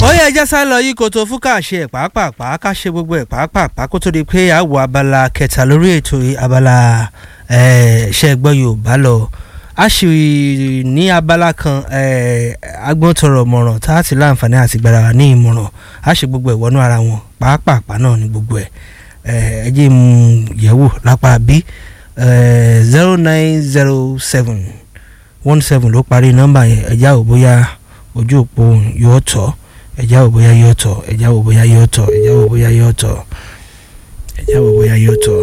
ó yẹ ẹjẹ́ sá lọ yí koto fún káàṣe ẹ̀ pàápàá ká ṣe gbogbo ẹ̀ pàápàá kó tó di pé àwọ̀ abala kẹta lórí ètò abala ṣe gbọ́ yorùbá lọ a sì ní abala kan agbọ́ntọrọ mọ̀ràn tá a ti láǹfààní àti gbára wa ní ìmọ̀ràn a ṣe gbogbo ẹ̀ wọnú ara wọn pàápàá náà ní gbogbo ẹ̀ ẹ jẹ́ mu yẹ̀wò lápá bí zero nine zero seven one seven ló parí nọ́mbà yẹn ẹ̀já ò bóyá ojú òpó yóò tọ́ ẹ̀já ò bóyá yóò tọ́ ẹ̀já ò bóyá yóò tọ́ ẹ̀já ò bóyá yóò tọ́ ẹ̀já ò bóyá yóò tọ́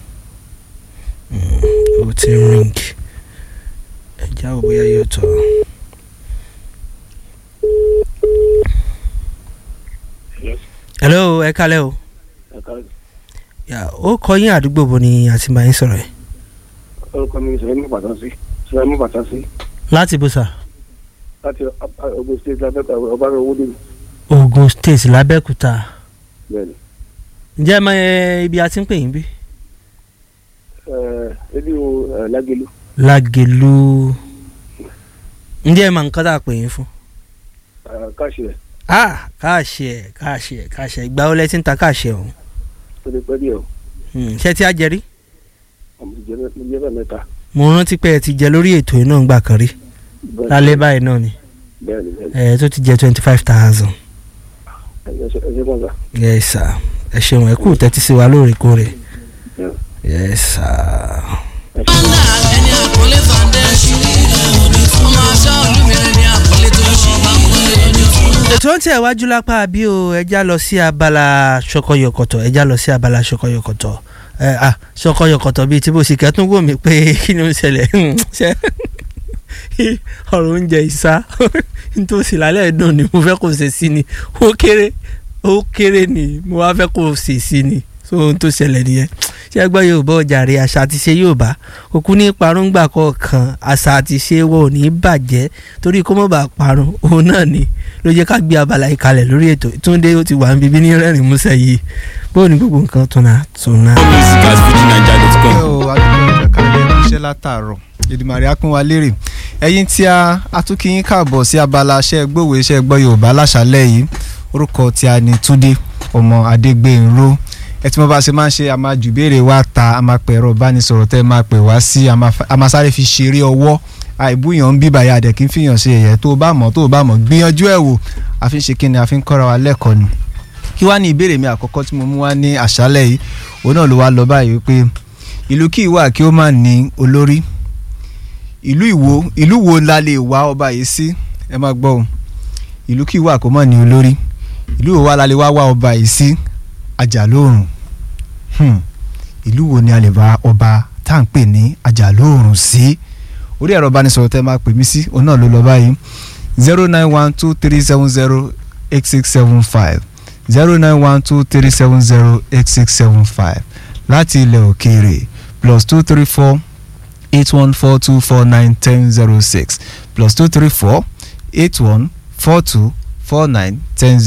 ó ti ń ring ẹ̀já ò bóyá yóò tọ́. hello ẹ kálẹ́ o ó kọ yín àdúgbò bo ni àti máa ń sọ̀rọ̀ ẹ̀. orúkọ mi sọ̀rọ̀ mú bàtà sí sọ̀rọ̀ mú bàtà sí láti bó sà. láti Ogun State labẹ́ka ọba rẹ̀ owó dèmi. Ogun State lábẹ́kúta bẹ́ẹ̀ni ǹjẹ́ ẹ mọ ẹ, ibi a ti ń pè yín bí. ebi o Lágẹ̀lú Lágẹ̀lú ǹjẹ́ ẹ mọ nǹkan tá a pè yín fún. káàṣì rẹ̀ ah káàṣì ẹ̀ káàṣì ẹ̀ káàṣì ẹ̀ ìgbà wo lẹ ti ń ta káàṣì ẹ̀ ọ̀hún. tó lè pẹ́ díẹ̀ o Hmm, ṣé tí a jẹ rí. àmọ́ ti jẹ́ mo jẹ́ bẹ́ẹ̀ mẹ́ta. mo rántí pé ẹ ti jẹ lórí ètò yìí náà ń gbà kan rí Bẹ́ẹ̀ni, lálẹ́ báyìí náà ni bẹ́ẹ̀ni bẹ́ẹ̀ni ẹ tó ti jẹ twenty five thousand. ẹ ṣe ẹ ṣe kàn sá. yes sir ẹ ṣeun ẹ kú tẹ́tí sí wa lóòrèkóòrè Yeah. yes sir. ẹ ṣe Anda ẹni àkọlé foundation. Ọmọ aṣọ olúmire ni àkọlé tó ń ṣe àkọlé ní fún. ètò ń tẹ̀ wájú lápá bí o ẹja lọ sí abala ṣọkọyọkọtọ ẹja lọ sí abala ṣọkọyọkọtọ ẹ à ṣọkọyọkọtọ bíi tí bó sì kẹtún wò mí pé kí ni ó ń ṣẹlẹ̀ ṣe ọ̀rọ̀ oúnjẹ ìsá nítòsí lálẹ́ dùn ni mo fẹ́ kó ṣe sí ni ó kéré ó kéré ni mo wá fẹ́ kó ṣe sí ni so ohun tó ṣẹlẹ̀ nìyẹn ṣé ẹgbẹ́ yorùbá ọjàre àṣà àti ṣe yorùbá òkú ní parungbà kọ̀ọ̀kan àṣà àti ṣe wọ ò ní bàjẹ́ torí kó mọ̀ bá parun òun náà ni ló jẹ́ ká gbé abala yìí kalẹ̀ lórí ètò túndé ó ti wà ń bíbí ní rẹ́rìn músẹ́ yìí bóun ni gbogbo nǹkan tún náà tún náà. music at fujinaija.com. ẹ o adúgbò ẹ̀ka kalẹ̀ iṣẹ́ látàárọ̀ Èdùmàrè á pín wa lérè ẹ̀yin tí a atúkìyín káàbọ̀ sí abala iṣẹ́ gbòòwò iṣẹ́ gbọ́ Yorùbá láṣálẹ̀ yìí orúkọ tí a ní Túndé ọmọ Adégbénró ẹ tí mo bá ṣe máa ń ṣe a máa jù béèrè wá ta a máa pẹ̀ ẹ̀rọ ìbánisọ̀rọ̀ tẹ́ ẹ máa pè wá sí a máa fa- a máa sáré fi ṣeré ọwọ́ àìbúyàn ń bíbà yà dẹ̀ kí n fìyàn ṣe ẹ̀yẹ tó o bá mọ̀ tó o bá mọ̀ gbìyànjú ẹ̀ wò a fi ń ṣe kíni a fi ń kọ́ra wa lẹ́kọ̀ọ́ ni kí wá ní ìbéèrè mi àkọ́kọ́ tí mo mú wá ní àṣálẹ̀ yìí òun náà ló wá lọ báyìí wípé ìlú kí ìwà kí ó má ní olórí ìlú ìwo ìlú wo la lè wá ọba yìí sí ẹ má gbọ́ o ìlú kí ìwà kó má ní olórí ìlú wo wá la lè wá wá ọba yìí sí àjàlóòrùn hmm. ìlú wo ni a lè wá ọba tá à ń pè ní àjàlóòrùn sí orí ẹ̀rọ ìbánisọ̀rọ̀ tẹ́ máa pè mí sí òun náà ló lọ báyìí zero nine one two three seven zero eight six seven five zero nine one two three seven zero eight six seven five láti ilẹ̀ òkèèrè plus two three four eight one four two four nine ten zero six plus two three four eight one four two four nine ten